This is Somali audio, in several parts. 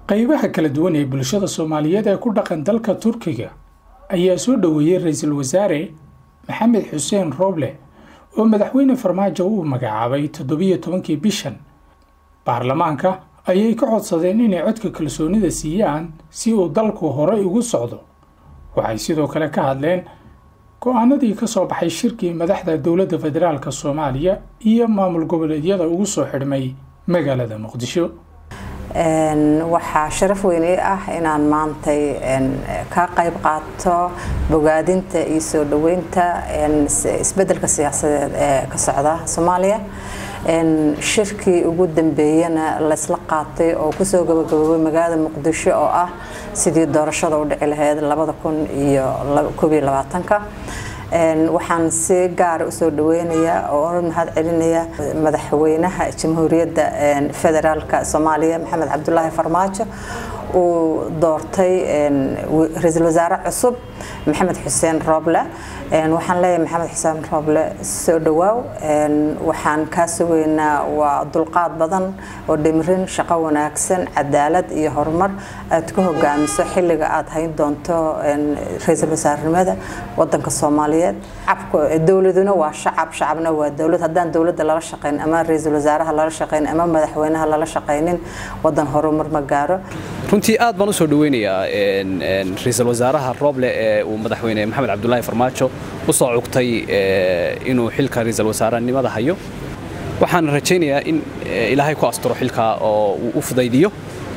qaybaha kala duwan ee bulshada soomaaliyeed ee ku dhaqan dalka turkiga ayaa soo dhoweeyey ra-iisul wasaare maxamed xuseen rooble oo madaxweyne farmaajo uu magacaabay toddobiyo tobankii bishan baarlamaanka ayay ka codsadeen inay codka kalsoonida siiyaan si uu dalku horey ugu socdo waxay sidoo kale ka hadleen go-aanadii ka soo baxay shirkii madaxda dowladda federaalk soomaaliya iyo maamul goboleedyada ugu soo xidhmay magaalada muqdisho waxaa sharaf weyn ii ah inaan maantay ka qayb qaato bogaadinta iyo soo dhoweynta isbedelka siyaasadeed ee ka socda soomaaliya shirkii ugu dambeeyana laysla qaatay oo kusoo gabagaboobay magaalada muqdisho oo ah sidii doorashada u dhici lahayd labada kun iyo koobiyo labaatanka waxaan si gaara usoo dhaweynayaa oo mahad celinaya madaxweynaha jamhuuriyadda federaalka soomaaliya maxamed cabdulaahi farmaajo uu doortay ra-iisul wasaare cusub maxamed xuseen rooble waxaan leeyahay maxamed xuseen rooble soo dhawaaw waxaan kaa sugaynaa waa dulqaad badan oo dhimirin shaqo wanaagsan cadaalad iyo horumar aad ku hogaamiso xilliga aad hayn doonto ra-iisul wasaarenimada wadanka soomaaliyeed dowladuna waa shacab shacabna waa dowlad haddaan dowladda lala shaqayn ama ra-iisul wasaaraha lala shaqayn ama madaxweynaha lala shaqaynin wadan horumar ma gaaro runtii aad baan usoo dhaweynayaa ra-iisul wasaaraha rooble ee uu madaxweyne maxamed cabdulaahi farmaajo u soo cugtay inuu xilka ra-iisul wasaarenimada hayo waxaan rajaynayaa in ilaahay ku asturo xilka oo uu u fudaydiyo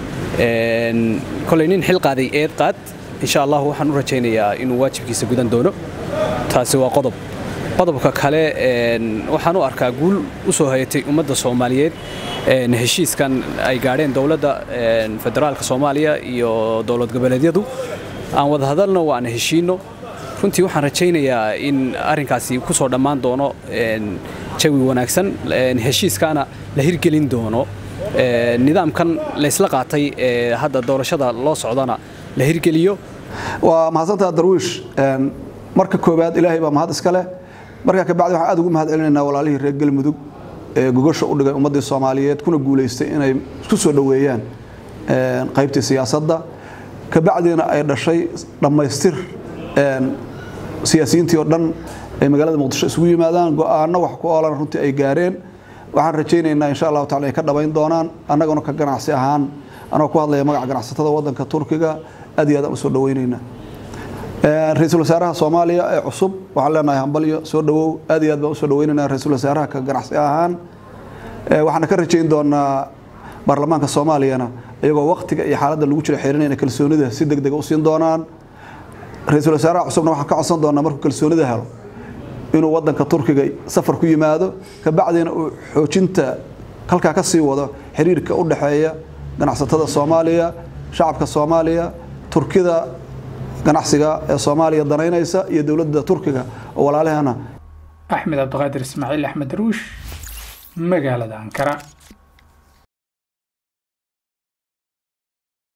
koley nin xil qaaday eed qaad insha allah waxaan u rajaynayaa inuu waajibkiisa gudan doono taasi waa qodob qodobka kale waxaan u arkaa guul u soo hayatay ummadda soomaaliyeed heshiiskan ay gaadheen dowladda federaalka soomaaliya iyo dowlad goboleedyadu aan wada hadalno waan heshiino runtii waxaan rajaynayaa in arrinkaasi ku soo dhammaan doono jawi wanaagsan heshiiskaana la hirgelin doono nidaamkan laysla qaatay ee hadda doorashada loo socdana la hirgeliyo waa mahadsantaa darwiish marka koowaad ilaahay baa mahad iska leh markaa kabacdi waxaan aad ugu mahad celinaynaa walaalihii reer galmudug ee gogosha u dhigay ummaddii soomaaliyeed kuna guulaystay inay isku soo dhoweeyaan qaybtii siyaasadda kabacdiina ay dhashay dhammaystir siyaasiyiintii oo dhan ay magaalada muqdisho isugu yimaadaan go-aanno wax ku oolan runtii ay gaareen waxaan rajaynaynaa insha allahu tacala ay ka dhabayn doonaan annaguna ka ganacsi ahaan anagoo ku hadlaya magaca ganacsatada waddanka turkiga aad iyo aad aan usoo dhaweynaynaa ra-iisul wasaaraha soomaaliya ee cusub waxaan leenahay hambalyo soo dhawow aad iyo aad baan usoo dhaweynaynaa ra-iisul wasaaraha ka ganacsi ahaan waxaana ka rajayn doonaa baarlamaanka soomaaliyana iyagoo waktiga iyo xaaladda lagu jiro xeerinayna kalsoonida si deg dega u siin doonaan ra-iisul wasaaraha cusubna waxaan ka codsan doonaa markuu kalsoonida helo inuu wadanka turkiga safar ku yimaado kabacdina uu xoojinta halkaa ka sii wado xiriirka u dhexeeya ganacsatada soomaaliya shacabka soomaaliya turkida ganacsiga ee soomaaliya danaynaysa iyo dowladda turkiga oo walaalahana axmed cabdiqaadir ismaaciil axmed ruush magaalada ankara